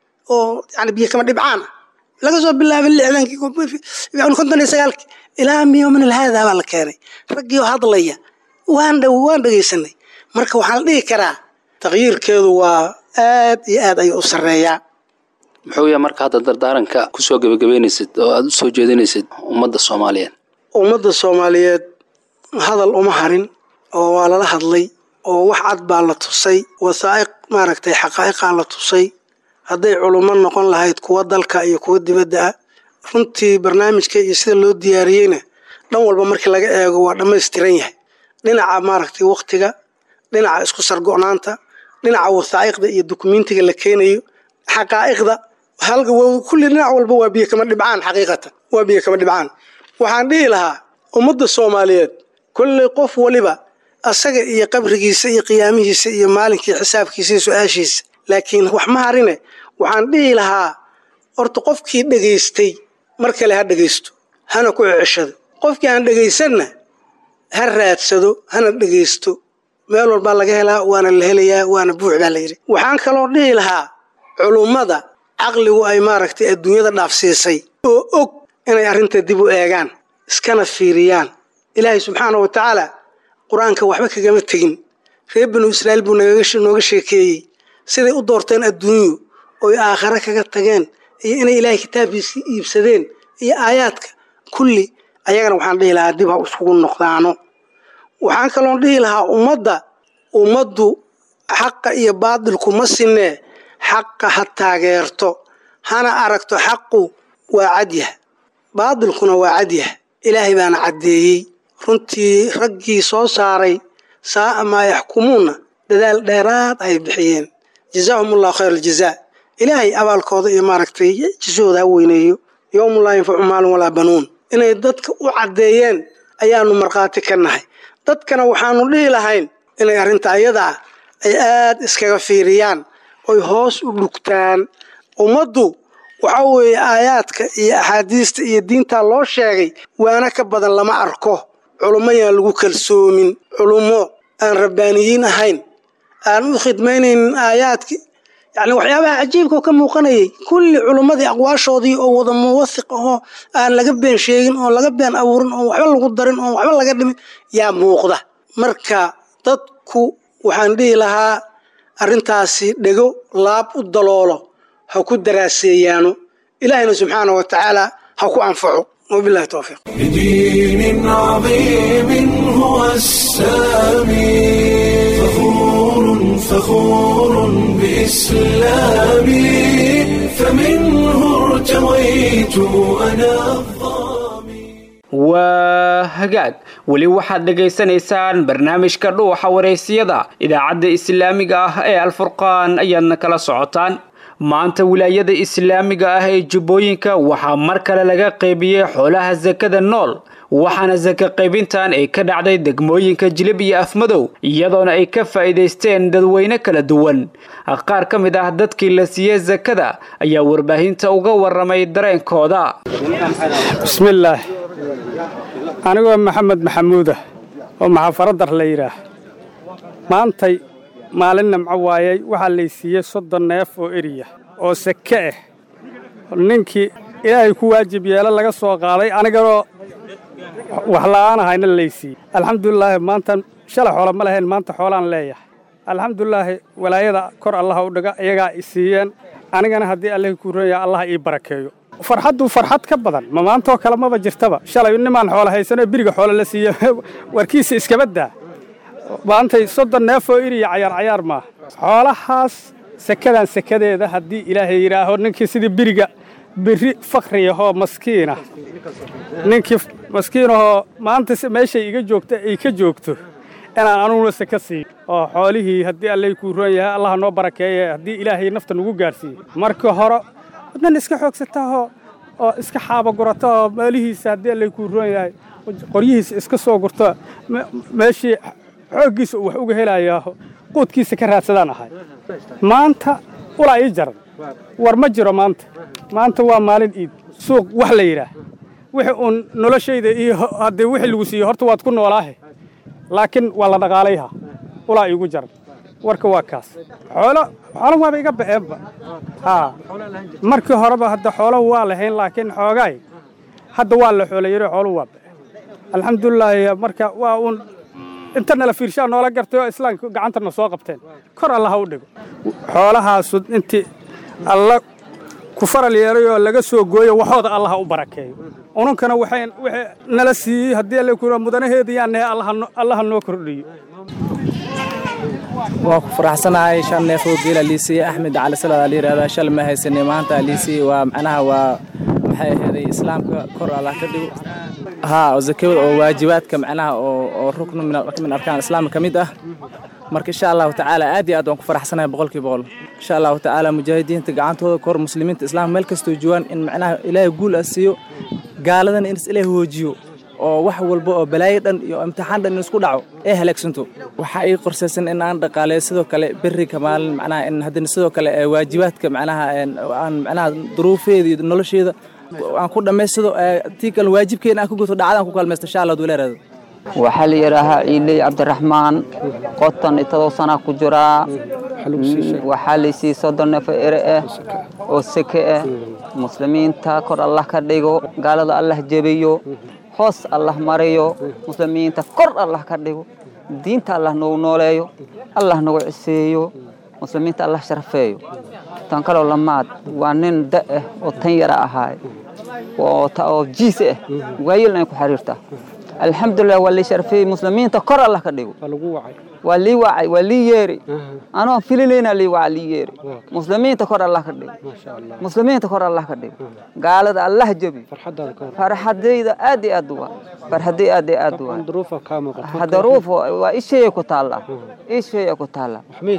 Speaker 13: oo yani biyo kama dhibcaan ah laga soo bilaabay lixdankii konton iyo sagaalkii ilaa miyoomin alhaadaa baa la keenay raggii oo hadlaya waan dhow waan dhegaysanay marka waxaan la dhihi karaa taqyiirkeedu waa aad iyo aad ayuu u sarreeyaa
Speaker 12: muxuu yahay marka hadda dardaaranka kusoo gebagabeynaysid oo aada u soo jeedinaysid ummadda soomaaliyeed
Speaker 13: ummadda soomaaliyeed hadal uma harin oo waa lala hadlay oo wax cad baa la tusay wasaa'iq maaragtay xaqaa'iqaa la tusay hadday culummo noqon lahayd kuwa dalka iyo kuwa dibadda ah runtii barnaamijka iyo sida loo diyaariyeyna dhan walba markii laga eego waa dhammaystiran yahay dhinaca maaragtay wakhtiga dhinaca isku sargo'naanta dhinaca wasaa'iqda iyo dukumentiga la keenayo xaqaa'iqda kulli dhinac walba waa biyo kama dhibcaan xaqiiqatan waa biyo kama dhibcaan waxaan dhihi lahaa ummadda soomaaliyeed kolley qof waliba asaga iyo qabrigiisa iyo qiyaamihiisa iyo maalinkii xisaabkiisa iyo su-aashiisa laakiin wax ma harine waxaan dhihi lahaa horta qofkii dhegaystay mar kale ha dhegaysto hana ku ceceshado qofkii aan dhegaysanna ha raadsado hana dhegaysto meel walbaa laga helaa waana la helayaa waana buux baa la yidhi waxaan kaloo dhihi lahaa culummada caqligu ay maaragtay adduunyada dhaafsiisay oo og inay arrinta dib u eegaan iskana fiiriyaan ilaahay subxaana wa tacaala qur-aanka waxba kagama tegin reer binu israa'iil buu nooga sheekeeyey siday u doorteen adduunyu oy aakhare kaga tageen iyo inay ilaahay kitaabkiisii iibsadeen iyo aayaadka kulli ayagana waxaan dhihi lahaa dib ha iskugu noqdaano waxaan kaloon dhihi lahaa ummadda ummaddu xaqa iyo baadilku ma sinee xaqa ha taageerto hana aragto xaqu waa cadyah baadilkuna waa cadyah ilaahay baana caddeeyey runtii raggii soo saaray saa'a maa yaxkumuunna dadaal dheeraad ay bixiyeen jazaahum allahu khayr aljazaa ilaahay abaalkooda iyo maaragtay jisahooda ha weyneeyo yowmu laa yanfacu maalun walaa banuun inay dadka u caddeeyeen ayaanu markhaati ka nahay dadkana waxaanu dhihi lahayn inay arrinta ayadaa ay aad iskaga fiiriyaan oy hoos u dhugtaan ummaddu waxa weeye aayaadka iyo axaadiista iyo diintaa loo sheegay waana ka badan lama arko culummo yaan lagu kalsoomin culummo aan rabbaaniyiin ahayn aan u khidmaynaynin aayaadki yacni waxyaabaha cajiibka ka muuqanayay kulli culummadii aqwaashoodii oo wada muwathiq ahoo aan laga been sheegin oon laga been abuurin oon waxba lagu darin oon waxba laga dhimin yaa muuqda marka dadku waxaan dhihi lahaa arrintaasi dhego laab u daloolo ha ku daraaseeyaano ilaahayna subxaana wa tacaala ha ku anfaco wabilahi towfiiq
Speaker 1: بدين عظيم هو السامي فخور فخور بإسلامي فمنه ارتويت أنا
Speaker 2: waa hagaag weli waxaad dhegaysanaysaan barnaamijka dhuuxa wareysiyada idaacadda islaamiga ah ee alfurqaan ayaadna kala socotaan maanta wilaayada islaamiga ah ee jubbooyinka waxaa mar kale laga qaybiyey xoolaha sakada nool waxaana saka qaybintan ay ka dhacday degmooyinka jilib iyo afmadow iyadoona ay ka faa'iidaysteen dadweyne kala duwan qaar ka mid ah dadkii la siiyey sakada ayaa warbaahinta uga waramay dareenkooda
Speaker 14: bismillaah anigoo maxamed maxamuudah oo maxafaradar la yidhaah maantay maalin namco waayey waxaa laysiiyey soddon neef oo eriya oo seke ah ninkii ilaahay ku waajib yeelo laga soo qaaday aniganoo wax la'aan ahayna laysiiyey alxamdulilaahi maantan shalay xoolo ma lahayn maanta xoolaan leeyahay alxamdulilaahi walaayada kor allaha u dhiga iyagaa i siiyeen anigana haddii allahi kuu roonyaa allaha ii barakeeyo farxaddu farxad ka badan ma maantoo kale maba jirtaba shalay nimaan xoolo haysanoo biriga xoolo la siiye warkiisa iskaba daa maantay soddon neefoo iriya cayaar cayaar maaha xoolahaas sekadan sekadeeda haddii ilaahay yidhaaho ninkii sidii biriga biri fakriyahoo maskiinah ninkii maskiinahoo maanta meeshay iga joogta ay ka joogto inaan anuguna seka siiyo oo xoolihii haddii allay kuu roon yahay allaha noo barakeeye haddii ilaahay nafta nagu gaarsiiye marka hore wadnan iska xoogsataahoo oo iska xaaba gurata oo meelihiisa haddii allay kuu roon yahay qoryihiisa iska soo gurto meeshii xooggiisa uu wax uga helayaa quudkiisa ka raadsadaan ahay maanta ulaa ii jaran war ma jiro maanta maanta waa maalin iid suuq wax la yidhaah wixii uun noloshayda iyo haddii wixii lagu siiyo horta waad ku noolaahe laakiin waa la dhaqaalayha ulaa iigu jaran warka waa kaas xoolo xoolo waaba iga ba'eenba haa markii horeba hadda xoolo waa lahayn laakiin xoogaay hadda waa la xoolo yiri xoolo waa ba'een alxamdulilaahi marka waa uun inta nala fiirshaa noola gartay oo islaamka gacantana soo qabteen kor allaha u dhigo xoolahaasu intii alla ku faral yeelay oo laga soo gooyo waxooda allaha u barakeeyo ununkana waxay wixii nala siiyey haddii alla ku mudanaheeda yaan nahay allaha noo kordhiyo
Speaker 15: waa ku faraxsanahay shan neef oo geela liisiye axmed cali salad la yidhahdaa shal ma haysanay maanta liisiye waa macnaha waa maxay aheeday islaamka kor allah ka dhigo haa oo zakada oo waajibaadka macnaha oo oo ruknu min arkaan islaamka ka mid ah marka insha allahu tacaala aad iyo aad waan ku faraxsanahay boqolkii boqol insha allahu tacaala mujaahidiinta gacantooda kor muslimiinta islaamka meel kastoo joogaan in macnaha ilaahay guul ah siiyo gaaladana in is ilaahay hoojiyo oo wax walba oo balaayo dhan iyo imtixaan dhan in isku dhaco ee halaagsanto waxaa ii qorsaysan in aan dhaqaaleeyo sidoo kale berrika maalin macnaha in haddana sidoo kale waajibaadka macnaha aan macnaha duruufeeda iyo nolosheeda aan ku dhammaystado tii kale waajibkeena aan ku guto dhacdaan ku kalmaysto insha allah duleeraada
Speaker 16: waxaa la yidhaahaa ciiley cabdiraxmaan qotan itadoo sanaa ku jiraa waxaa laysiiyey soddon neef oo ere ah oo seke ah muslimiinta kor allah ka dhigo gaalada allah jebiyo hoos allah mariyo muslimiinta kor allah ka dhigo diinta allah nagu nooleeyo allah nagu ciseeyo muslimiinta allah sharafeeyo tan kaloo lamaad waa nin da ah oo tan yara ahaay oo jiis ah waayelna ay ku xiriirtaa alxamdulilah waa lii sharfiyey muslimiinta kor allah ka dhigo waa lii wacay waa lii yeeri anoo filinayna lii waca lii yeeri muslimiinta kor allah ka dhigo muslimiinta kor allah ka dhigo gaalada allah jebi farxadayda aad iyo aad waa farxaday aad iyo aad waa daruuf waa isheeya ku taallaa isheeya ku taallaa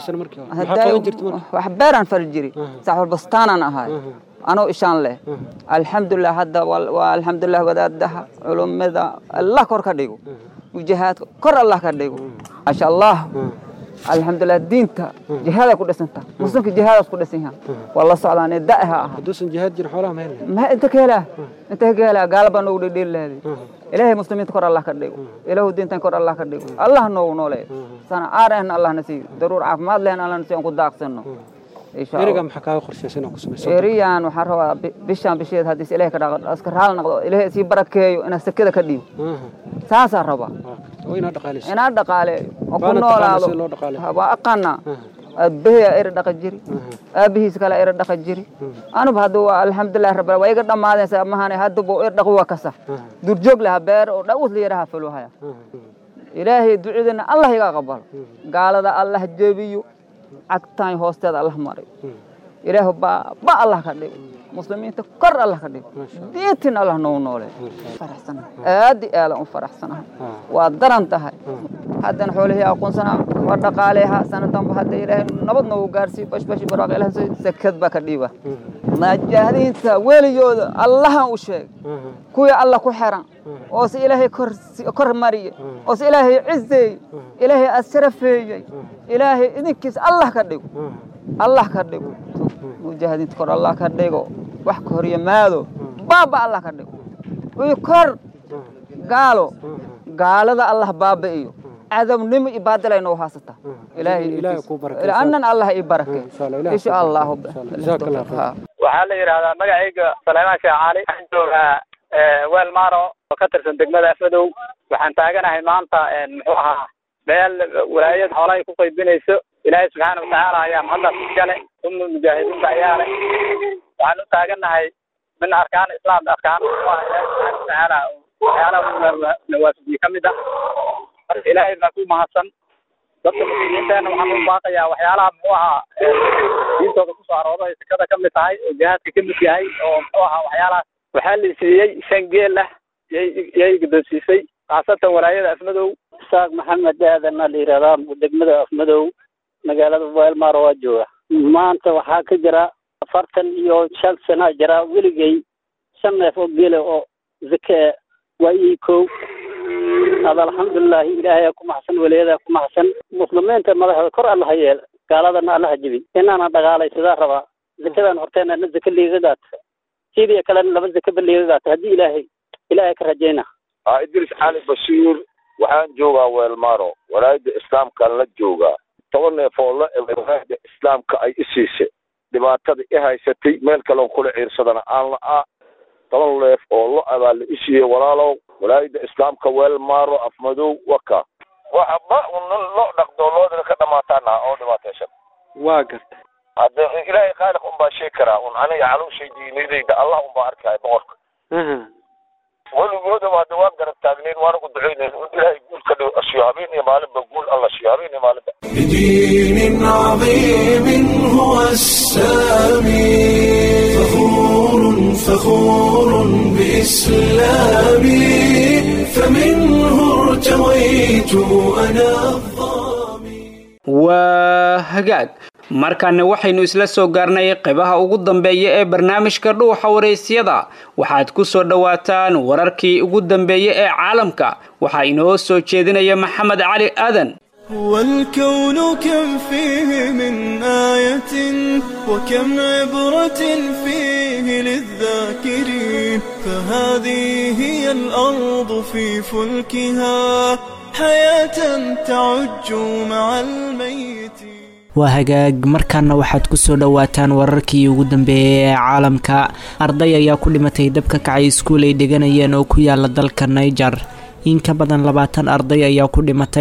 Speaker 16: wax beeraan fali jiri saaxul bastaanan ahay anoo ishaan leh alxamdulilah hadda waa alxamdulilah wadaadaha culummada allah kor ka dhigo jihaadka kor allah ka dhigo maasha allah alxamdulilah diinta jihaada ku dhisanta muslimka jihaadaas ku dhisan yahan waa la socdaan da'ha ah
Speaker 17: haduusan jihaad jirin xoolaha ma helaya
Speaker 16: ma inta ka helaa inta ka helaa gaala baa noogu dhedheeli lahaday ilaahay muslimiinta kor allah ka dhigo ilaahu diintan kor allah ka dhigo allah noogu nooleeyo sana aarahna allah na siiyo daruur caafimaad lehna allah na siiyo aan ku daaqsanno
Speaker 17: eriga maxaa kaaga qorshaysan oo ku samaysan
Speaker 16: eriyan waxaan rabaa bishaan bisheed haddii ilaahay ka dhaqo iska raal noqdo ilaahay sii barakeeyo inaa sakada ka dhiibo saasaa rabaa
Speaker 17: inaa dhaqaaleyso
Speaker 16: inaa dhaqaaleeyo oo ku noolaado waa aqaana aabbaheya eri dhaqa jiri aabbihiis kale eri dhaqa jiri anuba hadda waa alxamdulilah rabbil waa iga dhammaadaysa mahane haddaba er dhaqo waa kasa durjoog laha beer oo dhawus la yaraha faluhaya ilaahay ducadeena allah iga aqbalo gaalada allah jebiyo cagtaan hoosteeda allah maray ilaahu baa ba allah ka dhigo muslimiinta kor allah ka dhigo diintin allah noogu noole aad i aadan u faraxsanahay waa daran tahay haddana xoolihii aqoonsanaa waa dhaqaaleha sanadanba hadda ilaahay nabad noogu gaarsiiyo bashbashi barwaaq ilaah sakad baa ka dhiiba mujaahidiinta weligooda allahan u sheeg kuwii alla ku xiran oo se ilaahay kor mariye oo se ilaahay cizeeyey ilaahay asrafeeyey ilaahay idinkiis allah ka dhigo allah ka dhigo mujaahidiinta kor allah ka dhigo wax ka hor yimaado baaba allah ka dhigo ii kor gaalo gaalada allah baaba'iyo cadabnimo iyo baadilay noo haysata ilaahayanan allah ii barake insha allahu
Speaker 18: waxaa la yidhaahdaa magacayga saleymaan sheekh cali waxaan joogaa weel maaro oo ka tirsan degmada afmadow waxaan taaganahay maanta muxuu ahaa meel walaayad xoolo ay ku qaybinayso ilaahay subxaana watacaala ayaa mahaddaas iskale uma mujaahidiinta ayaa leh waxaan u taagannahay min arkaan islaam arkaan ilaahay subxaana watacaala waxyaalaha nawaafijiye ka mid ah marka ilaahay baa ku mahadsan dadka muslimiinteena waxaan u baaqayaa waxyaalaha muxuu ahaa diintooda kusoo arooda ay sekada ka mid tahay oo jihaadka ka mid yahay oo muxuu ahaa waxyaalahaas waxaa la siiyey shan geel ah yay yay guddoonsiisay khaasatan walaayada afmadow
Speaker 19: isaaq maxamed aadanna la yidhahdaa degmada afmadow magaalada weelmaaro waa jooga maanta waxaa ka jira afartan iyo shan sana jira weligay shan neef oo geela oo zake waa ii kow ad alxamdulilahi ilaahay ku maxsan walayadaa ku maxsan muslimiinta madaxda kor allaha yeel gaaladana allaha jebi inaana dhagaalaysadaa rabaa zakadan horteena na zake liiga gaata sidii kalena laba zakeba liiga gaata haddii ilaahay ilaahay ka rajayna
Speaker 20: aa idris cali bashiir waxaan joogaa weelmaaro walaayadda islaamkaan la joogaa toban neef oo la eg walaayadda islaamka ay i siisay dhibaatada i haysatay meel kaleon kula ciirsadana aan la-aa toban neef oo lo abaa la i siiyey walaalow walaayadda islaamka weelmaaro afmadow waka waxa ba un lo dhaqdo loodana ka dhamaataana oo dhibaataysan
Speaker 17: waa garta
Speaker 20: hadde ilaahay khaaliq unbaa sheegi karaa un aniga calowshay diinadayda allah unbaa arkaya boqorka weligoodaba hadda waan garab taagnayn waana ku ducaynayn in ilaahay guul ka dhigo ashiyo habeen iyo maalinba guul alla shiyo habeen iyo maalinba
Speaker 1: بدين عظيم هو السامي فخور فخور بإسلامي فمنه ارتويت أنا
Speaker 2: waa hagaag markaana waxaynu isla soo gaarnay qaybaha ugu dambeeya ee barnaamijka dhuuxa waraysyada waxaad ku soo dhowaataan wararkii ugu dambeeya ee caalamka waxaa inoo soo jeedinaya maxamed cali aadan
Speaker 21: والكون كم فيه من آية وكم عبرة فيه للذاكرين فهذه هي الأرض في فلكها حياة تعج مع الميت
Speaker 22: waa hagaag markaana waxaad ku soo dhowaataan wararkii ugu dambeeyay ee caalamka arday ayaa ku dhimatay dab ka kacay iskuul ay deganayeen oo ku yaala dalka niger in ka badan labaatan arday ayaa ku dhimatay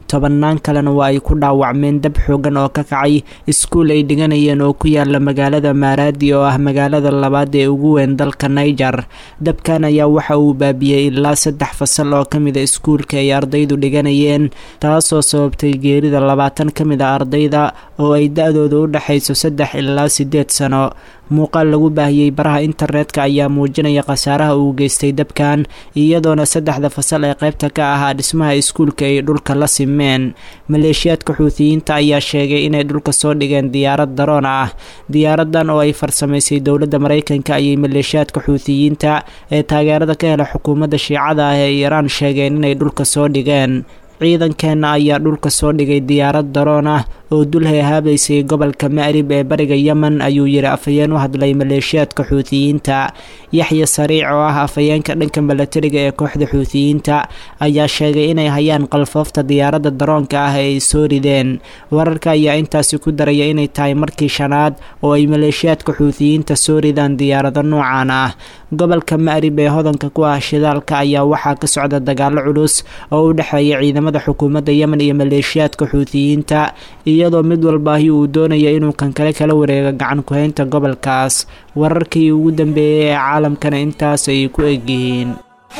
Speaker 22: tobannaan kalena waa ay ku dhaawacmeen dab xoogan oo ka kacay iskuul ay dhiganayeen oo ku yaala magaalada maaraadi oo ah magaalada labaad ee ugu weyn dalka niger dabkan ayaa waxa uu baabiyey ilaa saddex fasal oo ka mida iskuulka ay ardaydu dhiganayeen taasoo sababtay geerida labaatan ka mid a ardayda oo ay da-dooda u dhexayso saddex ilaa siddeed sano muuqaal lagu baahiyey baraha internetka ayaa muujinaya khasaaraha uu geystay dabkan iyadoona saddexda fasal ee qaybta ka ahaa dhismaha iskuulka ay dhulka la simeen maleeshiyaadka xuutiyiinta ayaa sheegay inay dhulka soo dhigeen diyaarad daroon ah diyaaradan oo ay farsamaysay dowladda maraykanka ayay maleeshiyaadka xuutiyiinta ee taageerada ka hela xukuumadda shiicada ah ee iiraan sheegeen inay dhulka soo dhigeen ciidankeenna ayaa dhulka soo dhigay diyaarad daroon ah oo dul heehaabaysay gobolka ma'rib ee bariga yemen ayuu yidhi afhayeen u hadlay maleeshiyaadka xuutiyiinta yaxya sariic oo ah afhayeenka dhanka milatariga ee kooxda xuutiyiinta ayaa sheegay inay hayaan qalfoofta diyaaradda daroonka ah ee ay soo rideen wararka ayaa intaasi ku daraya inay tahay markii shanaad oo ay maleeshiyaadka xuutiyiinta soo ridaan diyaarado noocan ah gobolka ma'rib ee hodanka ku ah shidaalka ayaa waxaa ka socda dagaalo culus oo u dhexeeya ciidamada xukuumadda yemen iyo maleeshiyaadka xuutiyiinta iyadoo mid walbaahi uu doonaya inuu kan kale kala wareego gacan ku-haynta gobolkaas wararkii ugu dambeeyey ee caalamkana intaas ay ku egyihiin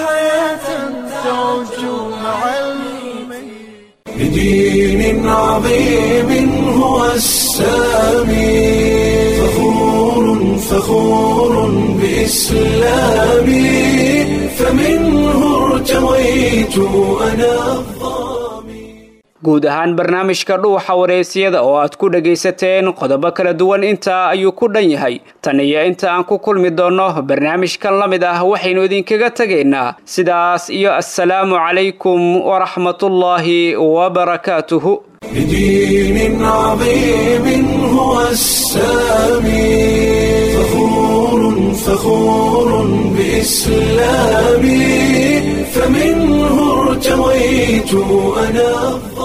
Speaker 1: بدين عظيم هو السامي فخور فخور بإسلامي فمنه ارتويت أنا
Speaker 2: guud ahaan barnaamijka dhuuxa wareysiyada oo aad ku dhagaysateen qodobo kala duwan intaa ayuu ku dhan yahay tan iyo inta aan ku kulmi doonno barnaamijkan la mid ah waxaynu idinkaga tegaynaa sidaas iyo assalaamu calaykum waraxmatullaahi wabarakaatuhu
Speaker 1: بدين عظيم هو السامي فخور فخور بإسلامي فمنه ارتويت أنا